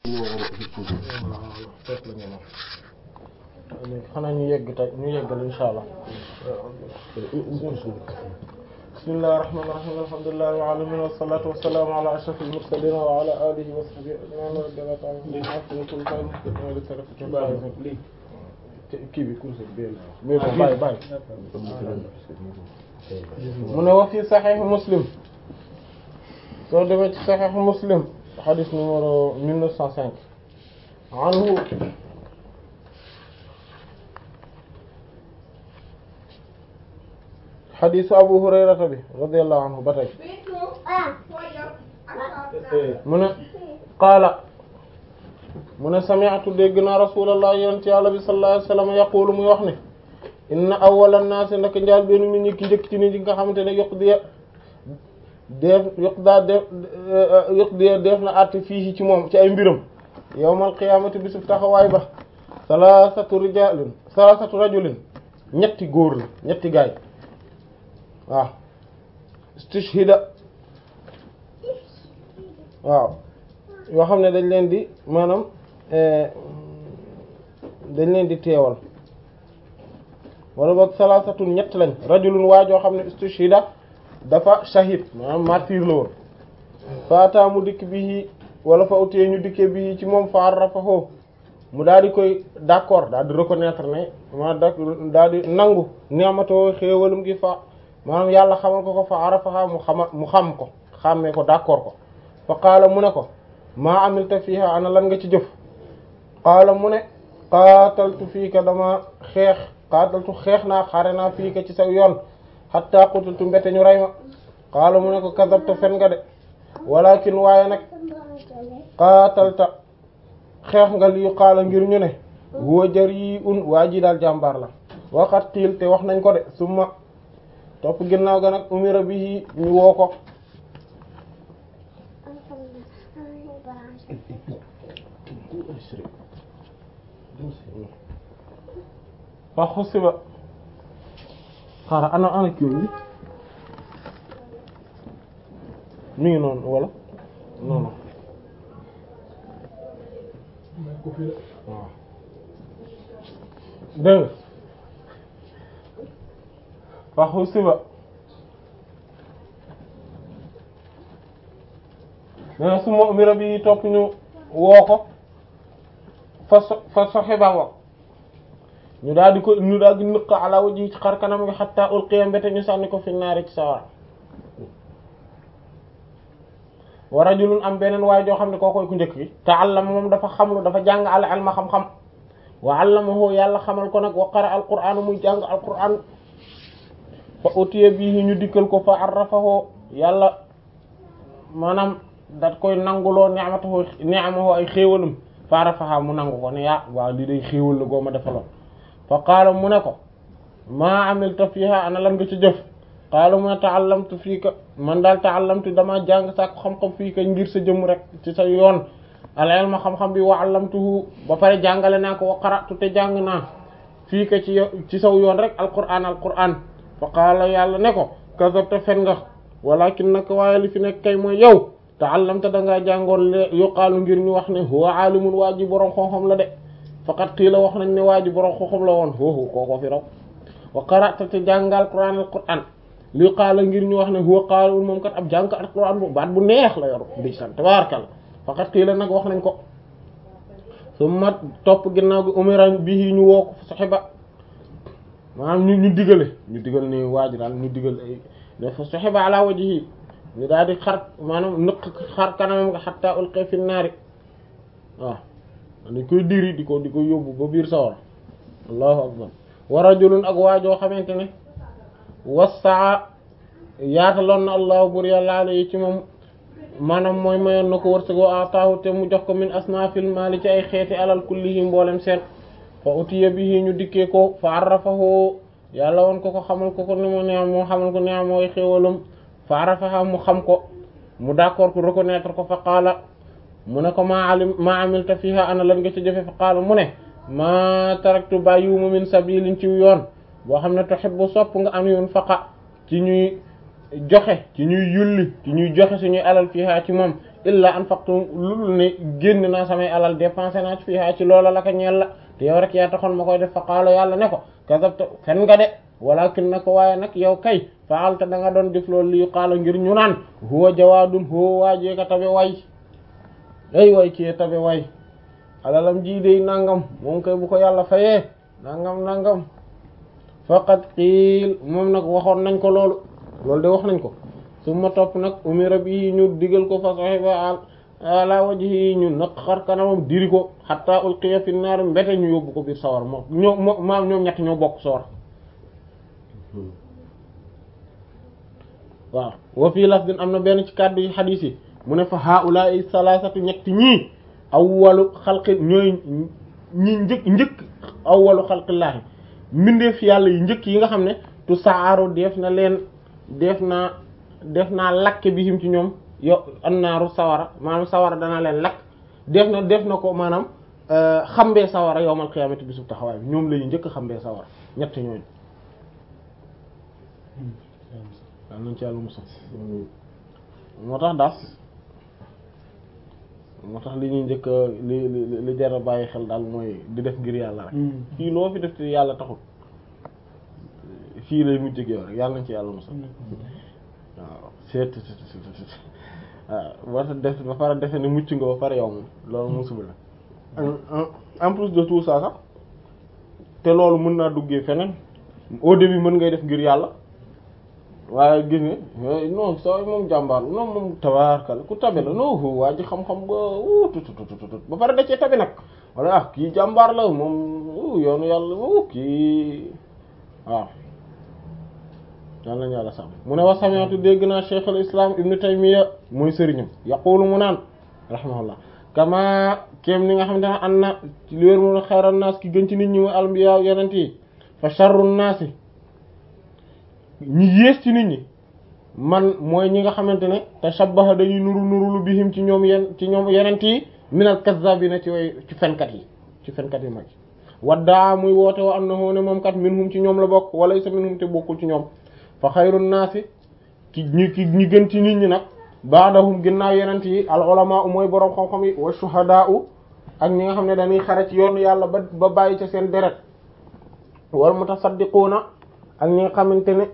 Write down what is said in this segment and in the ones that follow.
xanaa ñu yegg tey ñu yeggal insha allah bismillahir rahmanir rahim alhamdulillahi rabbil alamin wassalatu wassalamu ala ashrafil mursalin wa ala alihi wa sahbihi ajma'in kii bi kursi bi mais ko bàyyi bàyyi mu ne wa fi sahih muslim soo demee ci sahih muslim hadith numéro 1905 anhu xadiisu abu hurayrata bi radiyallahu anhu ba tey mu ne qaala mu ne sami'tu dégg naa rasulallah yonent yàlla bi sallallahu alayhi wasallam yaqulu muy wax ne inna awwala naasi nak njaal benn nit ñi ki njëkk ci nit ñi nga xamante ne yokk diya def yokk daa def yokk diya def na àtte fii ci moom ci ay mbiram yawmal qiyaamati bisub taxawaay ba salaasatu rijaalin salaasatu rajulin ñetti góor la ñetti gaay waaw istishhida waaw yoo xam ne dañ leen di maanaam dañ leen di teewal wala boog salaasatun ñett lañ rajulun waa joo xam ne istishhida dafa shahid maanaam martyr la woon faata mu dikk bi wala fa utee ñu dikkee bi ci moom fa arrafahu mu daal di koy d'accord daal di reconnaître ne ma da daal di nangu ni'matoo xéewalum gi fa maanaam yàlla xamal ko ko fa arafaha mu xama mu xam ko xàmmee ko d'accord ko fa qaala mu ne ko maa amilta fiha ana lan nga ci jëf qaala mu ne qaataltu fiika dama xeex qaataltu xeex naa xare naa fiika ci sa yoon hatta qutiltu mbete ñu rey ma qaala mu ne ko kadabta fen nga de walakin waaye nag qaatalta xeex nga li qaala ngir ñu ne huwa jari'un waa ji daal jàmbaar la waxat xiil te wax nañ ko de summa topp ginnaaw ga nag umira bi ñu woo ko fa xusiba xaara ana ana kii bi mi ngi noonu wala non non waaw dégg fa xusiba mais su ma umira bi topp ñu woo ko fa so fa soxiba wa ñu daal di ko ñu daal di nëq ala waji ci xar kanam nga xatta ulqiya mbete ñu sànni ko fi naari ci sawara wa rajulun am beneen waaye joo xam ne koo koy ku njëkk gi ta'allama moom dafa xamlu dafa jàng al ilma xam-xam wa 'allamahu yàlla xamal ko nag wa qara al qur'an muy jàng al qur'an fa utiya bihi ñu dikkal ko fa arrafahu yàlla maanaam dat koy nanguloo ni'matahu ni'amahu ay xéewalam fa arrafaha mu nangu ko ne yaa waaw lii day xéewal la goo ma defaloon fa qaala mu ne ko maa amilta fiha ana lan nga ci jëf qaala mu ne ta'allamtu fiika man daal ta'allamtu dama jàng sa xam-xam fiika ngir sa jëmm rek ci sa yoon al ilma xam-xam bi wa 'allamtuhu ba pare jàngale naa ko wa qara'tu te jàng naa fiika ci ci saw yoon rek alqur'aan alqur'aan fa qaala yàlla ne ko kazabta fen nga walakin nag waaye li fi nekk kay mooy yow ta'allamta dangaa jàngoon le yuqaalu ngir ñu wax ne huwa aalimun waa ji boroom xam-xam la de faqat qiila wax nañ ne waa ji boroom xam-xam la woon foofu kooko fi raw wa qara'ta te jàngal qur'aan alqur'aan li qaala ngir ñu wax ne huwa qaalun moom kat ab jàng alqur'aan bu baat bu neex la yor di sant tabaarakal faqat qiila nag wax nañ ko summa topp ginnaaw gi umira bihi ñu woo ko saxiba maanaam ñu ñu digale ñu digal ni waa ji daal ñu digal ay dafa saxiba ala wajhi ñu daal di xar maanaam nëq xar kanamam nga xatta ulqi fi naari waaw dañ koy diri di ko di ko yóbbu ba biir sawar allahu akbar wa rajulun ak waajoo xamante ne wassaa yaataloon na allahu bur yàlla alayhi ci moom maanaam mooy mayoon na ko wërsëg wa ataahu te mu jox ko min asnaafil maali ci ay xeeti alal kullihi mboolem seen fa utiya bihi ñu dikkee ko fa arrafahu yàlla woon ko ko xamal ko ko ni mu neex moo xamal ko neex mooy xéewalam fa arrafaha mu xam ko mu d'accord ko reconnaître ko fa qaala mu ne ko maa alim maa amilta fiha ana lan nga ci jëfe fa qaala mu ne maa taraktu bàyyiwuma min sabilin ci yoon boo xam ne tuhibbu sopp nga am yoon faqa ci ñuy joxe ci ñuy yulli ci ñuy joxe suñuy alal fiha ci moom illa anfaqtu lul ne génn naa samay alal dépensé naa ci fii ci loola la ko ñeel la te yow rek yaa taxoon ma koy def fa qaala yàlla ne ko kasabta fen nga de walakin na ko waaye nag yow kay faalta da nga doon def loolu li qaala ngir ñu naan huwa jawaadun huwa waajee ka tabe way ay way kii tabe way alalam ji dey nangam moom kay bu ko yàlla fayee nangam nangam faqat qiil moom nag waxoon nañ ko loolu loolu de wax nañ ko su ma topp nag umira bi ñu digal ko fa sahiba ala wajhi ñu naq xar kanamam diri ko hatta ulqiya fi naar mbete ñu yóbbu ko biir sawar moom ñoo maam ñoom ñett ñoo bokk sawar waaw wa fii lafdin am na benn ci kàddu yi xadiis yi mu ne fa haula'i salasatu ñetti ñii awwalu xalqi ñooy ñi njëkk njëkk awwalu xalqillaahi mbindeef yàlla yi njëkk yi nga xam ne tu saaru def na leen def naa def naa lakke bi him ci ñoom yo annaaru sawara maanaam sawara dana leen lakk def na def na ko maanaam xambee sawara yowmal qiyaamati bisub taxawaay bi ñoom lañu njëkk xambee sawara ñett ñooñu waaw nañ ci yàlla musal moo tax daal moo tax li ñuy njëkk li li li jar a bàyyi xel daal mooy di def ngir yàlla rek fii loo fi def te yàlla taxul fii lay mujj ak yow rek yàlla nañ ci yàlla musal waaw seet waaw war def ba pare defe ne mucc nga ba pare yow moom loolu musiba la en plus de tout ça sax te loolu mën naa duggee feneen au début mën ngay def ngir yàlla waaye gis nga non soo moom jàmbaar non moom tabaarkal ku tabe la non waa ji xam-xam ba tutututut ba pare da cee tabe nag wala ah kii jàmbaar la moom yoonu yàlla kii waaw yàlla nañu yàlla sàmm mu ne wa sami'tu dégg naa cheikh al islam ibnu taymiya mooy sëriñam yaqulu mu naan rahimahullah kama kéem ni nga xamante ne an na ci li wér mu xayran naas ki gën ci nit ñi mooy albiya yonent yi fa sharru naasi ñi yées ci nit ñi man mooy ñi nga xamante ne tashabbaha dañuy nuru nurulu bihim ci ñoom yen ci ñoom yonent yi minal kazzabina ci way ci fenkat yi ci fenkat yi mag waddaa muy woote wa annahu ne moom kat minhum ci ñoom la bokk wala sa minhum te bokkul ci ñoom fa xayrun naasi ki ñi ki ñi gën ci nit ñi nag baadahum ginnaaw yonent yi al ulama u mooy boroom xam-xam yi wa shuhadaa u ak ñi nga xam ne dañuy xare ci yoonu yàlla ba ba bàyyi ca seen deret wal mutasaddiquuna ak ñi nga xamante ne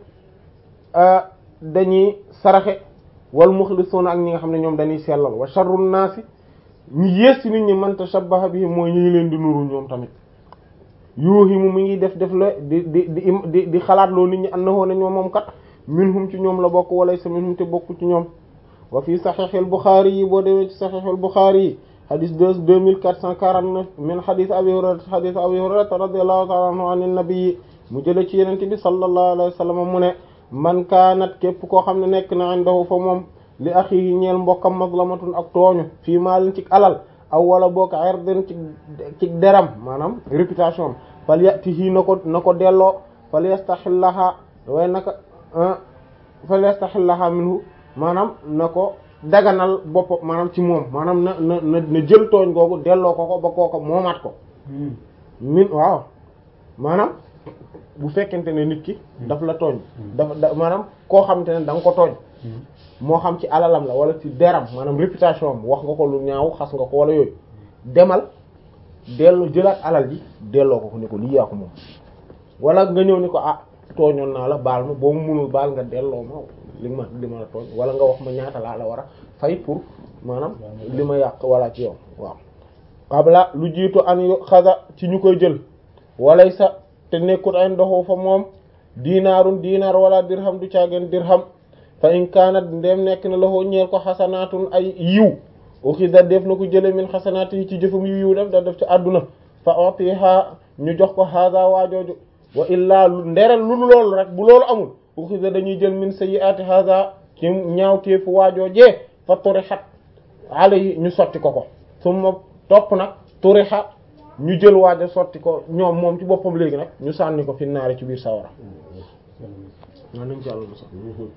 dañuy saraxe wal muxlisuuna ak ñi nga xam ne ñoom dañuy sellal wa sharrun naasi ñi yées ci nit ñi man tashabbaha bihim mooy ñi leen di nuru ñoom tamit yuuhimu mi ngi def def la di di di di di xalaat loo nit ñi annahu ne ñoom moom kat minhum ci ñoom la bokk wala sa minhum te bokk ci ñoom wa fii saxiixil Buxaari yi boo demee ci saxiixil Buxaari yi xadis deux deux mille quatre cent quarante neuf min xadis Abi Hurayra xadis Abi Hurayra radiyallahu ta'ala anhu an nabi mu jële ci yenente bi sallallahu alayhi wa sallam mu ne man kaanat képp koo xam ne nekk na indahu fa moom li axihi ñeel mbokkam mazlamatun ak tooñu fii maalin ci alal aw wala boog irdin ci ci deram maanaam réputation fal yatihi na ko na ko delloo fal yastaxillaha waaye naka fal yastaxillaha minhu maanaam na ko daganal bopp maanaam ci moom maanaam na na na na jël tooñ googu delloo ko ko ba kooko moomaat ko min waaw maanaam bu fekkente ne nit ki daf la tooñ dafa maanaam koo xamante ne da nga ko tooñ moo xam ci alalam la wala ci deram maanaam réputation am wax nga ko lu ñaaw xas nga ko wala yooyu demal dellu jëlaat alal ji delloo ko ko ne ko lii yaa ko moom wala nga ñëw ni ko ah tooñoon naa la baal ma boo mu munul baal nga delloo ma li ma li ma la tooñ wala nga wax ma ñaata laa la war a fay pour maanaam li ma yàq wala ci yow waaw qabla lu jiitu an yu xasa ci ñu koy jël walay sa te nekkut ay ndoxu fa moom diinaarun diinaar wala dirham du caageen dirham fa in kaanat ndem nekk na loxo ñeel ko xasanaatun ay yiw uxida def na ko jële min xasanaat yi ci jëfam yu yiw def da def ci àdduna fa otiha ñu jox ko haada waajooju wa illaa lu nderel lu loolu rek bu loolu amul uxida dañuy jël min sayyi'ati haada ci ñaawteefu waajoojee fa turihat alayhi ñu sotti ko ko summa topp nag turiha ñu jël waajo sotti ko ñoom moom ci boppam léegi nag ñu sànni ko fi naari ci biir sawara waa nañ ci àlla mosa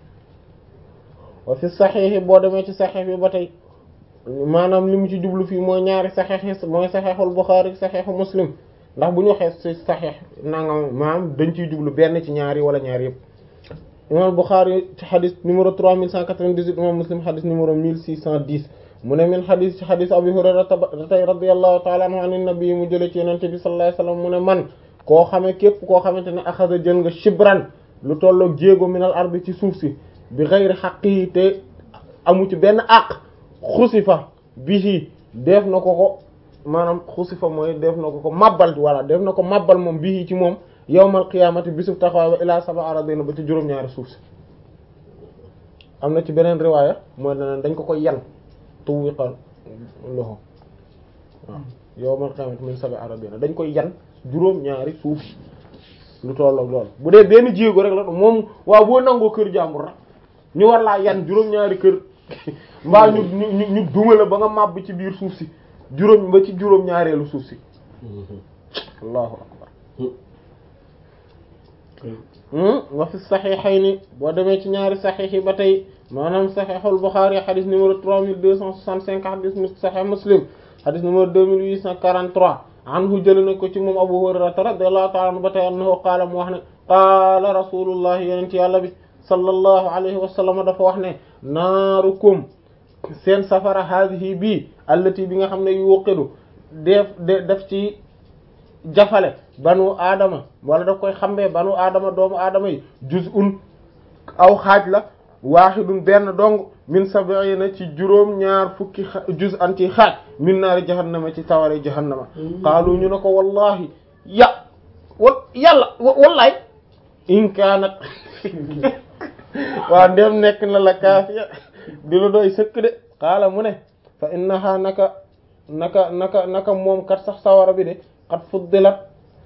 wa fi saxiix boo demee ci saxiix bi ba tey maanaam li mu ci jublu fii mooy ñaari saxiix yi mooy saxiixul Buxaari saxiixu Muslim ndax bu ñu waxee ci saxiix nangam maanaam dañ ciy jublu benn ci ñaari wala ñaari yëpp imam Buxaari ci xadis numéro 3198 imam Muslim xadis numéro 1610 mu ne min xadis ci xadis abi hurayrata tey radiyallahu taala anhu an nabi mu jële ci yenente bi sallallahu alayhi wasallam mu ne man koo xame képp koo xamante ne axasa jël nga shibran lu tolloog jéego minal ardi ci suuf si bi xayri xaqi te amu ci benn àq xusifa bihi def na ko ko maanaam xusifa mooy def na ko ko mabbal walla def na ko mabbal moom bihi ci moom yawmal qiyaamati bisuf taxawaay ba ilaa saba aradina ba ci juróom-ñaari suuf si am na ci beneen riwaaya mooy daneen dañ ko koy yan tuwiqal loxo waaw yawmal qiyaamati min saba aradina dañ koy yan juróom-ñaari suuf lu tolloog loolu bu dee benn jéego rek la moom waaw boo nangoo kër jàmbur rek ñu war laa yan juróom-ñaari kër mbaa ñu ñu ñu duma la ba nga màbb ci biir suuf si juróom ba ci juróom-ñaareelu suuf si allahu akbar wa fi saxiixayni boo demee ci ñaari saxiix yi ba tey maanaam saxiixul Buxaari xadis numéro trois mille deux cent soixante-cinq xadis saxiix Muslim xadis numéro deux mille huit cent quarante-trois anhu jële na ko ci moom Abu Hurayrata radiyallahu ta'ala anhu ba tey annahu qaala mu wax ne qaala rasulullahi yonent yàlla bi sallallahu alayhi wa sallam dafa wax ne naarukum seen safara haadihi bii allati bi nga xam ne yuqidu def de def ci jafale banu aadama wala daf koy xambee banu aadama doomu aadama yi juz'un aw xaaj la waaxidun benn dong min sab'ina ci juróom ñaar fukki juz'an ci xaaj min naari jahannama ci tawari jahannama qaalu ñu ne ko wallahi ya wal yàlla wallaay in kaanat waaw ndem nekk na la kaafiya di lu doy sëkk de xaala mu ne fa innaha naka naka naka naka moom kat sax sawara bi de xat fuddilat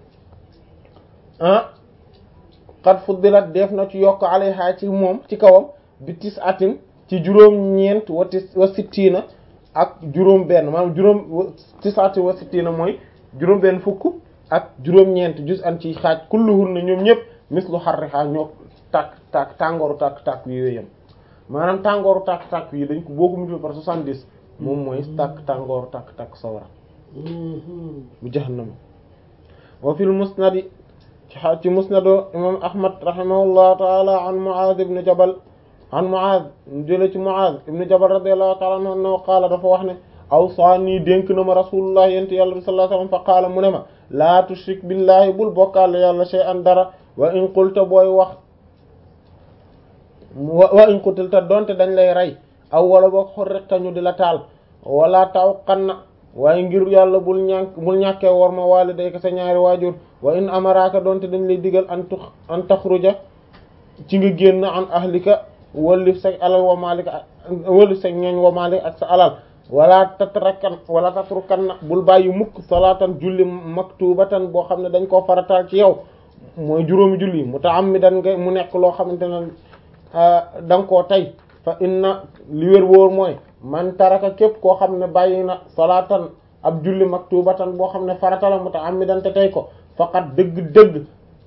ah xat fuddilat def na ci yokk alayha ci moom ci kawam bi tis atin ci juróom ñeent wa tis wa sittiina ak juróom benn maanaam juróom tis atin wa sittiina mooy juróom benn fukk ak juróom ñeent jus an ci xaaj kulluhun na ñoom ñëpp mislu xarriha ñoo tàkk tàkk tàngooru tàkk tàkk yi yooyam maanaam tàngooru tàkk tàkk yi dañ ko boo ko multiplié par soixante-dix moom mooy tàkk tàngooru tàkk tàkk sawara bu jahannama wa fil musnadi ci musnado imam ahmad rahimahullahu taala an muaz ibn jabal an muaz jële ci muaz ibn jabal radiyallahu taala anhu annahu qaala dafa wax ne awsaani dénk na ma rasulullah yent yàlla bi sallallahu alayhi wasallam fa qaala mu ne ma laa tushrik billahi bul bokkaale yàlla shay'an dara wa in qulta booy wax wa in qutilta donte dañ lay rey aw wala boog xorriqta ñu di la taal wala taw xanna waaye ngir yàlla bul ñàkk bul ñàkkee war ma walidayka sa ñaari waajur wa in amaraka donte dañ lay digal an tux an taxruja ci nga génn an ahlika wallif sa alal wa malika wallif sa ñooñ wa malik ak sa alal wala tatrakan wala tatrukan bul bàyyi mukk salaatan julli maktubatan boo xam ne dañ koo farataal ci yow mooy juróomi julli mutaammidan nga mu nekk loo xamante ne da nga koo tey fa inna li wér wóor mooy man taraka képp koo xam ne bàyyi na salaatan ab julli maktubatan boo xam ne farata la mutaammidan te tey ko faqat dëgg-dëgg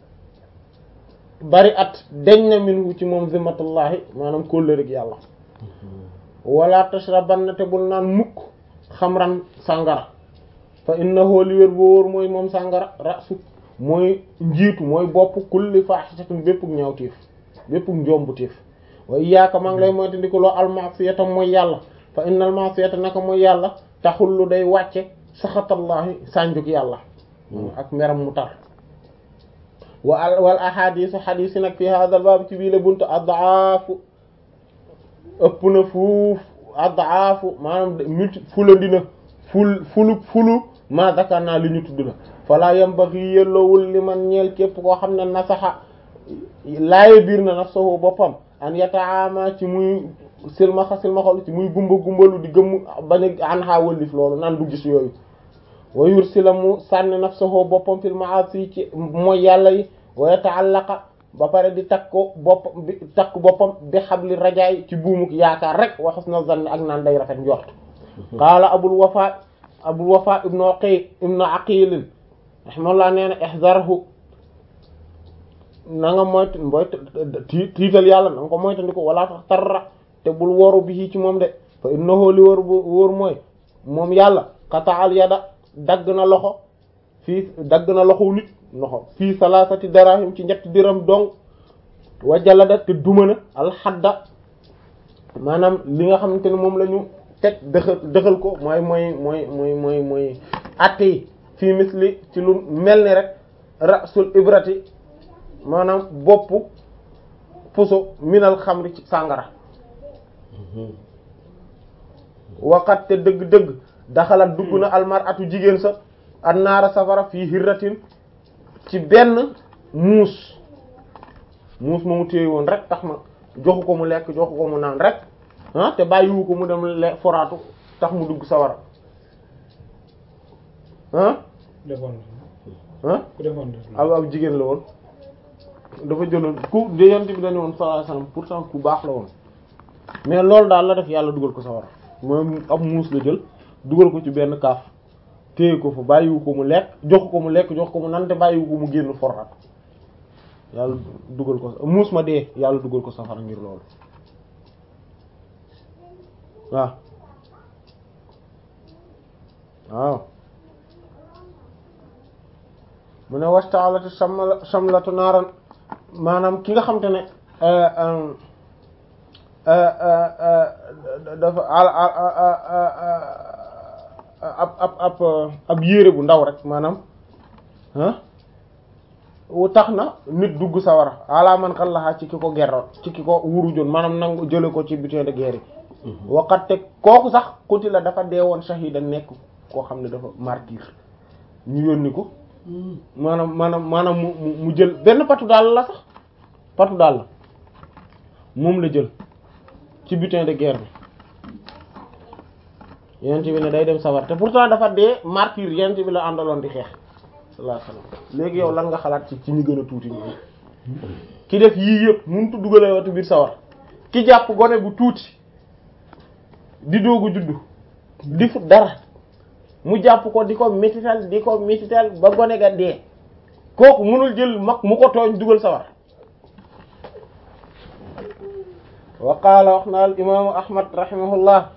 bari at deñ na minhu ci moom zimmatullahi maanaam kóllërig yàlla wala tashrabanna te bul naan mukk xamran sàngara fa innahu li wér wóor mooy moom sàngara rasu mooy njiitu mooy bopp kulli fahishatin béppug ñaawteef béppug njombuteef wa iyyaka maa ngi lay moyta ndi ko loo almasiyata mooy yàlla fa innal masiyata naka mooy yàlla taxullu day wàcce saxatallahi sànjuk yàlla ak meram mu tar wa wal ahadisu hadis yi nag fi hadal baab ci bii la buntu adaafu ëpp na fuuf adaafu maanaam multi fulandina ful fulu fulu ma zakar naa li ñu tudd la fala yambaghi yelloowul li man ñeel képp koo xam ne nasaxa laaye biir na nafsahu boppam an yataama ci muy silmaxa silmaxalu ci muy gumba gumbalu di gëmm bañ a an xaa wëllif loolu naan du gis yooyu wa yursila mu sànni nafsahu boppam fil ma'asi ci mooy yàlla yi wa yata'allaqa ba pare di takk ko boppam bi takk boppam bi xabli rajaay ci buumuk yaakaar rek wa husna zanni ak naan day rafet njort qaala abul wafa abul wafa ibnu aqil ibnu aqil rahimahullah nee na ihzarhu na nga moytu mboy tiital yàlla na nga ko moytandiko wala tax tarra te bul woru bi ci moom de fa innahu li wóor bu wóor mooy moom yàlla qata'al yada dagg na loxo fii dagg na loxo nit loxo fii salasati darahim ci ñetti diram dong wa jalada te duma na alxadda maanaam li nga xamante ne moom la ñu teg dëxal dëxal ko mooy mooy mooy mooy mooy mooy atte yi fii misli ci lu mel ni rek rasul ibrati maanaam boppu puso minal xamri ci sàngara waqat te dëgg-dëgg daxalat dugg na almar atu jigéen sa an naara safara fii hirratin ci benn muus muus ma mu téye woon rek tax ma joxu ko mu lekk joxu ko mu naan rek ah te bàyyiwu ko mu dem le foraatu tax mu dugg sawara ah defoon ah ku defoon ab ab jigéen la woon dafa jëloon ku de yent bi dañu woon sallallahu alayhi wasallam pourtant ku baax la woon mais loolu daal la def yàlla dugal ko sawara mooy ab muus la jël dugal ko ci benn kaaf téye ko fa bàyyiwu ko mu lekk jox ko mu lekk jox ko mu nante bàyyiwu ko mu génn foraat yàlla dugal ko muus ma dee yàlla dugal ko safara ngir loolu waaw waaw mu ne wastaalati samla samlatu naaran maanaam ki nga xam te ne dafa ab ab ab ab yére bu ndaw rek maanaam ah wu tax na nit dugg sawara ala man xallaxaa ci ki ko gerroon ci ki ko wurujoon maanaam nangu jële ko ci butin de guerre yi waxat te kooku sax kuti la dafa dee woon shahida nekk koo xam ne dafa martyr ñu yónni ko maanaam maanaam maanaam mu mu jël benn patu daal la sax patu daal la moom la jël ci butin de guerre bi yent bi ne day dem sawar te pourtant dafa dee martyr yent bi la àndaloon di xeex sallallahu alayhi wasallam léegi yow lan nga xalaat ci ci ñu gën a tuuti ñoom ki def yii yëpp mënutu dugalee watu biir sawar ki jàpp gone bu tuuti di doogu juddu di fut dara mu jàpp ko di ko métital di ko métital ba gone ga dee kooku mënul jël mag mu ko tooñ dugal sawar wa qaala wax na al imaamu ahmad rahimahullah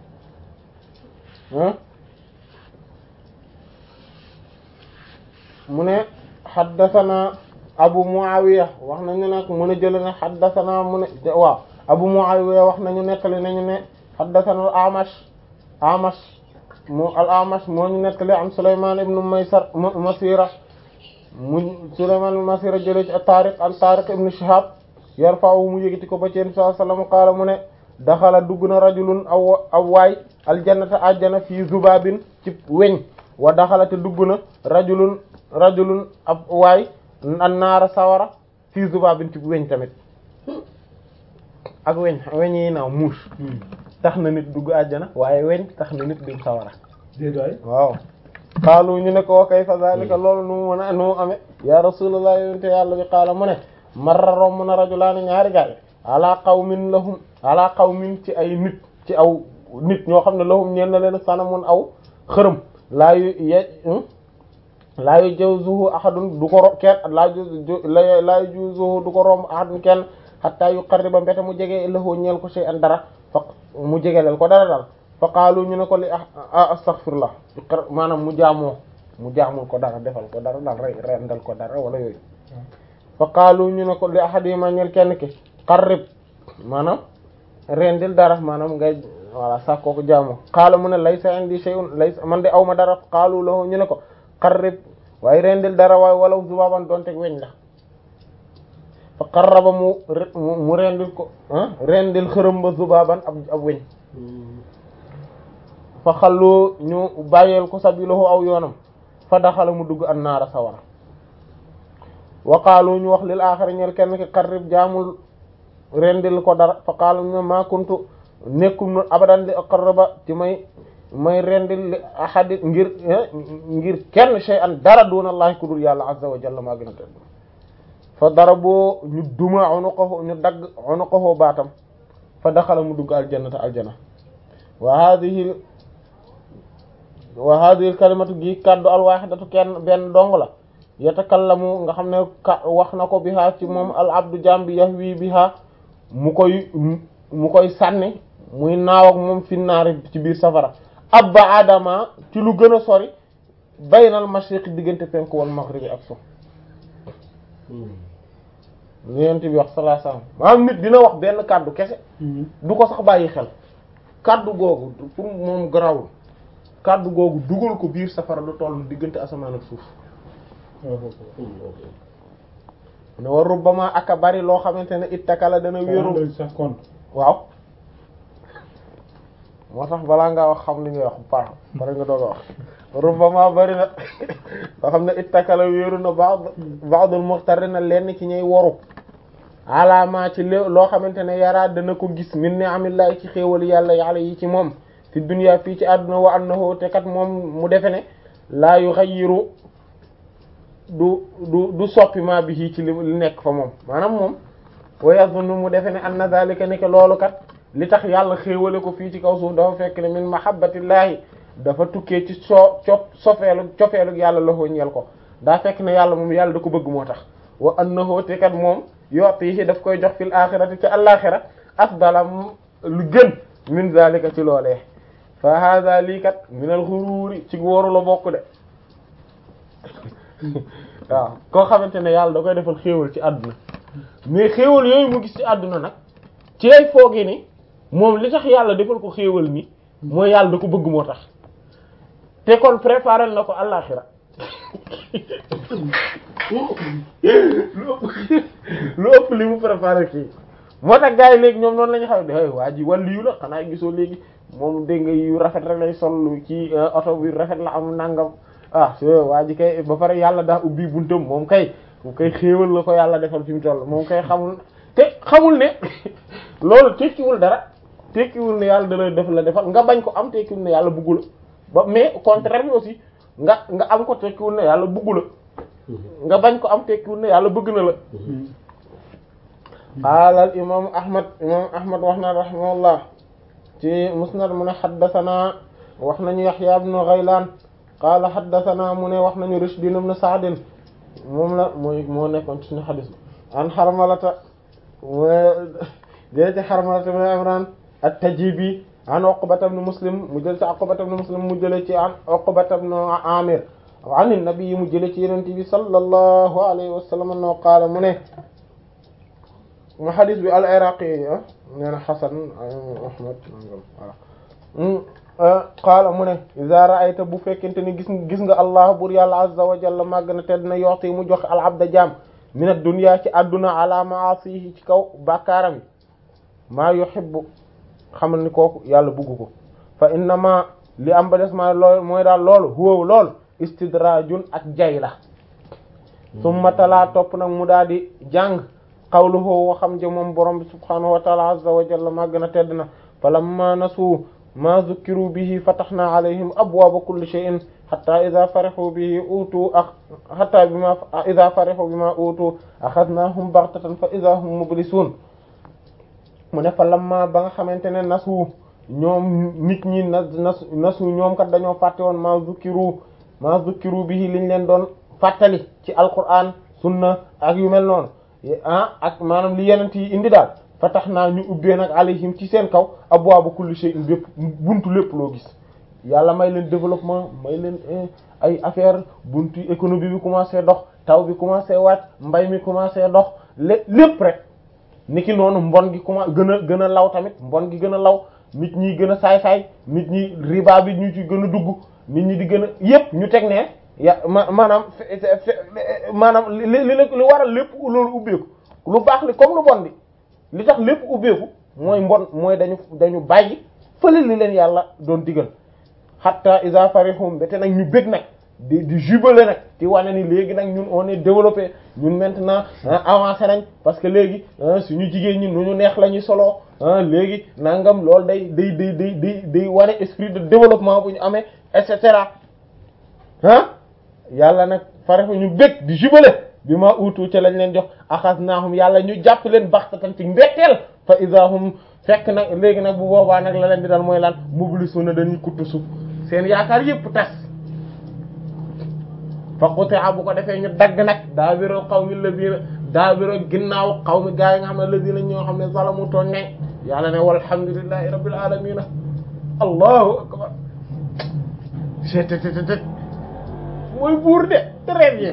mu ne xaddathana abu muawiya wax nañu nag mu ne jële ne xaddathana mu ne waaw abu muawiya wax nañu nettali nañu ne xaddathana al amash amash mu al amash moo ñu nettali am sulayman ibnu maysar masira mu sulayman ibnu masira jële ci tariq an tariq ibnu shihab yarfa'u mu yëgiti ko ba ci sallallahu alayhi wasallam qaala mu ne daxala dugg na rajulun aw aw waay aljannata ajjana fii zubabin ci weñ wa daxala te dugg na rajulun rajulun ab waay an naara sawara fii zubabin ci weñ tamit ak weñ weñ yi naaw muus tax na nit dugg ajjana waaye weñ tax na nit dugg sawara déedéet waaw xaalu ñu ne ko wa kayfa zalika loolu nu mu mën a nu mu amee ya rasulullah yonente yàlla bi xaala mu ne marra romb na rajulaani ñaari gaay ala qawmin lahum ala qawmin ci ay nit ci aw nit ñoo xam ne lahum ñeen na leen sanamun aw xërëm laa yu ye laa yu jawzuhu ahadun du ko ro kenn laa yu laa yu jawzuhu du ko romb ahadun kenn hatta yu qarriba mbete mu jege lahu ñeel ko shay'an dara fa mu jegeleel ko dara dal fa qaalu ñu ne ko li ah astaghfirullah maanaam mu jaamoo mu jaamul ko dara defal ko dara daal rey rendal ko dara wala yooyu fa qaalu ñu ne ko li ahadima ñeel kenn ki qarrib maanaam rendil dara maanaam ngay voilà sax kooku jaamu qaala mu ne laysa indi shay'un laysa man de aw ma dara qaalu lahu ñu ne ko qarrib waaye rendil dara waaye walaw zubaban doon teg weñ la fa qarraba mu mu rendil ko rendil xërëm ba zubaban ab ab weñ fa xallu ñu bàyyeel ko sabilahu aw yoonam fa daxala mu dugg an naara sawara wa qaalu ñu wax lil aaxari ñeel kenn ki qarrib jaamul rendil ko dara fa qaalu ñu ma kuntu nekkum nu abadan li aqarraba ci may may rendil li ahadi ngir ngir kenn shay'an dara duna allahi ku dul yàlla azza wa jalla maa gën a tedd fa darabu ñu duma unuqahu ñu dagg unuqahu baatam fa daxala mu dugg aljannata aljana wa hadhihi wa hadhihi kalimatu gi kaddu alwahidatu kenn benn dong la yatakallamu nga xam ne ka wax na ko biha ci moom al abdu jambi yahwi biha mu koy mu koy sànni muy naaw ak moom finnaari ci biir safara abba adama ci lu gën a sori baynal mashriq diggante penku wal maghribi ak so yonent bi wax sallallahu alayhi wasallam maanaam nit dina wax benn kàddu kese du ko sax bàyyi xel kaddu googu pour moom garawul kaddu googu dugal ko biir safara lu toll diggante asamaan ak suuf ne war rubbama aka bari loo xamante ne ittakala dana wéeru sax kon waaw moo tax balaa ngaa wax xam li ngay wax bu baax bari nga doog a wax rubbama bari na loo xam ne ittakala wéeru na ba'd ba'dul muxtarina lenn ci ñuy woru alaama ci lé loo xamante ne yaraa dana ko gis min ni amillahi ci xéewal yàlla yàlla yi ci moom fi dunya fii ci àdduna wa annahu te kat moom mu defe ne laa yughayyiru du du du soppi ma bi ci li li nekk fa moom maanaam moom wa yazunnu mu defe ne anna dhalika nekk loolu kat li tax yàlla xéewale ko fii ci kaw suuf dafa fekk ne min mahabbatillahi dafa tukkee ci soo co sofeelu cofeelu yàlla la ñeel ko daa fekk ne yàlla moom yàlla da ko bëgg moo tax wa annahu te kat moom yu'tihi daf koy jox fil axirati ci àllaxira afdala lu gën min zalika ci loolee fa hada lii kat min al xururi ci wóoru la bokk de waaw koo xamante ne yàlla da koy defal xéewal ci àdduna mais xéewal yooyu mu gis ci àdduna nag ci ay foogi ni moom li tax yàlla defal ko xéewal ni mooy yàlla da ko bëgg moo tax te kon préparer na ko àllaxira lu ëpp lu ëpp li mu préparé kii moo tax gars yi léegi ñoom noonu la ñu xam ne waa ji wàllu yu la xanaa gisoo léegi moom dégg nga yu rafet rek lay sol ci oto bi rafet la am nangam ah waa ji kay ba pare yàlla daa ubbi buntam moom kay moom kay xéewal la ko yàlla defal fi mu toll moom kay xamul te xamul ne loolu tekkiwul dara tekkiwul ne yàlla da lay def la defal nga bañ ko am tekkiwul ne yàlla buggu la ba mais au contraire bi aussi nga nga am ko tekkiwul ne yàlla buggu la nga bañ ko am tekkiwul ne yàlla bëgg na la qaala al imaamu ahmad imaamu ahmad wax na rahimahullah ci musnad mu ne xaddasanaa wax nañu yaxya ibnu ghaylaan qaala xaddasanaa mu ne wax nañu rushdin ibnu sa'din moom la mooy moo nekkoon ci suñu xadis bi an xarmalata mu jële ci xarmalata ibnu imran at-tajibi an uqbata ibnu muslim mu jële ci uqbata ibnu muslim mu jële ci an uqbata ibnu amir an nabi mu jële ci yenente bi sallallahu alayhi wa sallam annahu qaala mu ne mu xadis bi al iraqi nee na xasan ahmad voilà qaala mu ne iza ra'ayta bu fekkente ni gis gis nga allah bur yàlla azza wa jalla màgg na tedd na yoxti mu joxe al abda jaam min ad dunya ci adduna ala ma'asihi ci kaw bàkkaaram yi maa yuhibbu xamal ni kooku yàlla bugg ko fa innama li am ba des maa lool mooy daal loolu huwa loolu istidrajun ak jay la summa talaa topp nag mu daal di jàng qawluhu wa xam je moom borom bi subhanahu wa ta'ala azza wa jalla màgg na tedd na falamma nasu ma zukkiru bihi fatahna alayhim abwaaba kulli shay'in hatta idha farihu bihi utu ak hatta bima idha farihu bima utu akhadnahum baghtatan fa idha hum mublisun mu ne falamma ba nga xamante ne nasu ñoom nit ñi na nas nasu ñoom kat dañoo fàtte woon ma zukkiru ma zukkiru bihi liñ leen doon fàttali ci alquran sunna ak yu mel noonu ah ak maanaam li yenent yi indi daal fa tax naa ñu ubbee nag alayhim ci seen kaw abwaaba kulli shay'in bépp buntu lépp loo gis yàlla may leen développement may leen ay affaire buntu économie bi commencé dox taw bi commencé wàcc mbay mi commencé dox lé lépp rek niki noonu mbon gi commencé gën a gën a law tamit mbon gi gën a law nit ñi gën a saay-saay nit ñi riba bi ñu ci gën a dugg nit ñi di gën a yépp ñu teg ne ya ma maanaam maanaam li li li waral lépp loolu ubbeeku lu baax li comme lu bon bi li tax lépp ubbeeku mooy mbon mooy dañu dañu bàyyi fële li leen yàlla doon digal hatta iza farihum bete nag ñu bëgg nag di di jubilé nag di wane ni léegi nag ñun on est développé ñun maintenant avancé nañ parce que léegi suñu jigéen ñi nu ñu neex la ñuy solo léegi nangam loolu day day day day day day wane esprit de développement bu ñu amee et cetera ah yàlla nag farihu ñu bëgg di jubilé bi ma uutu ca lañ leen jox axasnaahum yàlla ñu jàpp leen baxtatan ci mbetteel fa idahum fekk nag léegi nag bu boobaa nag la leen di dal mooy lan mublisuna dañuy kuttu suuf seen yaakaar yëpp tas fa quti'a bu ko defee ñu dagg nag daabirul qawmi alladhina daabirul ginnaaw qawmi gaa yi nga xam ne alladhina ñoo xam ne zalamu tooñ nañ yàlla ne walhamdulillahi rabbil alamin allahu akbar cettt mooy buur de très bien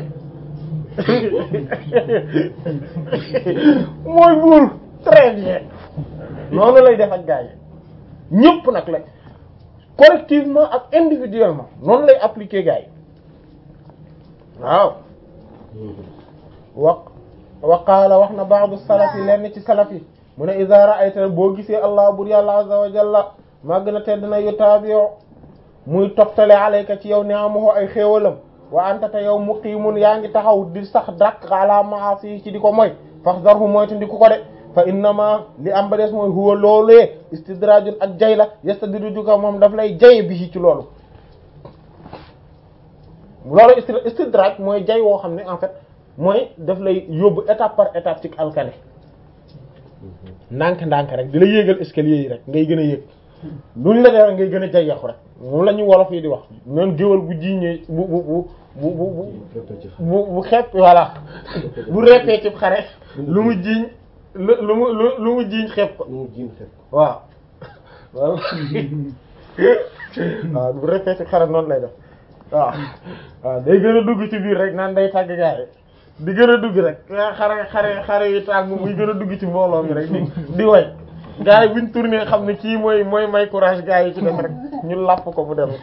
mooy buur très bien noonu lay def ak gaa yi ñëpp nag la collectivement ak individuellement noonu lay appliquer gars yi waaw wa wa qaala wax na ba'du salaf yi lenn ci salaf yi mu ne iza ra'ayta boo gisee allah bur yàlla azza wa jalla màgg na tedd na yutaabi'u muy toftale alayka ci yow ni'amahu ay xéewalam wa anta te yow muqiimun yaa ngi taxaw di sax dak ala ma'asi ci di ko mooy faxdarhu mooy te ndi ku ko de fa innama li am ba des mooy huwa loolee istidrajun ak jay la yastadrijuka moom daf lay jaye bi ci loolu loolu istidraj mooy jay woo xam ne en fait mooy daf lay yóbbu étape par étape ci alkane ndànk ndànk rek di la yéegal escalier yi rek ngay gën a yéeg luñ la def ngay gën a jayaxu rek moom la ñu wolof yi di wax noonu géwal bu jiiñee bu bu bu bu bu bu bu xepp voilà bu reppee ci xare lu mu jiiñ lu lu mu lu mu jiiñ xepp ko waaw waaw waaw bu reppee ci xare noonu lay def waaw waaw day gën a dugg ci biir rek naan day tàgg gaay di gën a dugg rek xare xare xare yi tàgg muy gën a dugg ci mbooloo mi rek di di way gars yi buñ tourné xam ne kii mooy mooy may courage gars yi ci def rek ñu làpp ko bu dem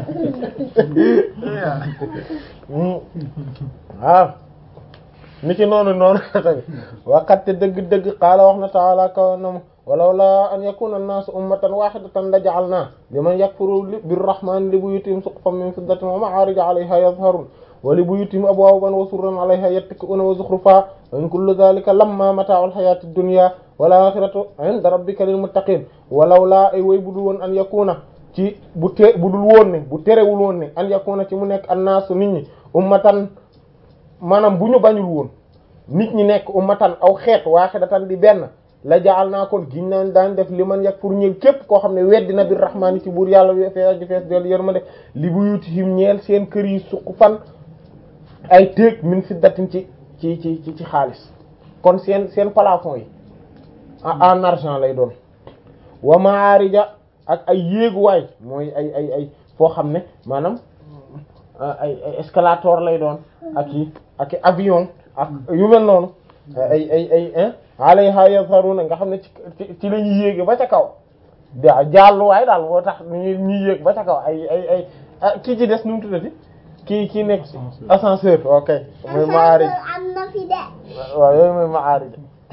waaw ni ki noonu noonu tamit waqatte dëgg-dëgg qaala wax na taala kaw na walaw la an yakuna an-naasu ummatan wahidatan la ja'alna liman yakfuru birrahmani li buyutihim suqufan min fiddatin wa ma'arija 'alayha yadhharun wa li buyutihim abwaaban wa surran 'alayha yattaki'una wa zukhrufa wa in kullu dhalika lamma mata'u al-hayati ad-dunya wal akhiratu 'inda rabbika lil muttaqin walaw laa ay way budul woon an yakuna ci bu te budul woon ne bu terewul woon ne an yakuna ci mu nekk an-naasu nit ñi ummatan maanaam bu ñu bañul woon nit ñi nekk ummatan aw xeet waahidatan di benn la jaal naa kon giñ naan daan def li man yak pour ñëw képp koo xam ne weddi na bir rahmaani ci buur yàlla fees ji fees del yërmande li buyutihim ñeel seen kër yi suq fan ay téeg min fiddatin ci ci ci ci xaalis kon seen seen plafond yi en argent lay doon wa maarija ak ay yéeguwaay mooy ay ay ay foo xam ne maanaam ay ay escalator lay doon ak yi ak avion ak yu mel noonu ay ay ay alayha yazharuna nga xam ne ci ci la ñuy yéege ba ca kaw da jàlluwaay daal moo tax ñu ñuy yéeg ba ca kaw ay ay ay kii ci des nu mu tuddati kii kii nekk ascenseur ok mooy maarij am na fi de. waaw yooyu mooy maarij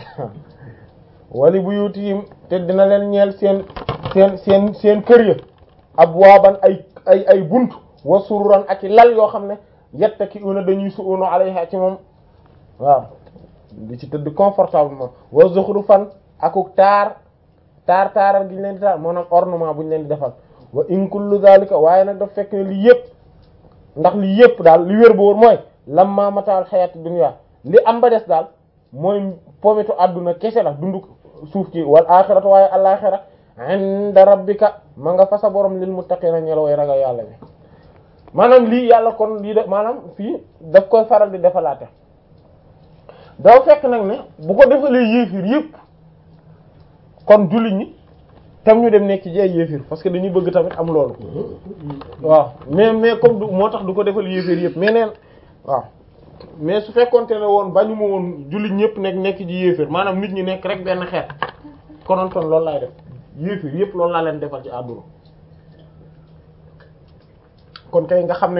wali buyutihim te dina leen ñeel seen seen seen seen kër ya abwaaban ay ay ay bunt wa sururan ak i lal yoo xam ne yattaki'una dañuy su'unu alayha ci moom waaw di ci tëdd confortablement wa zukhrufan akuk taar taar taaral gi ñu leen di taar maanaam ornement bu ñu leen di defal wa in kullu zalika waaye nag daf fekk ne li yëpp ndax li yëpp daal li wér ba wóor mooy lamma mataal xayati dunya li am ba des daal mooy pometu àdduna kese la dundu suuf ci wal axiratu waaye alaxira inda rabbika ma nga fa sa borom lil muttaqina ñela way ragal yàlla bi maanaam lii yàlla kon lii de maanaam fii daf koy faral di defalaate doo fekk nag ne bu ko defalee yéefir yëpp kon jullit ñi tam ñu dem nekk ci ay yéefir parce que dañuy bëgg tamit am loolu waaw mais mais comme du moo tax du ko defal yéefir yëpp mais neen waaw mais su fekkonte ne woon bañu ma woon jullit ñëpp nekk nekk ci yéefir maanaam nit ñi nekk rek benn xeet konontoon loolu laay def yéefir yëpp loolu laa leen defal ci àdduna kon kay nga xam ne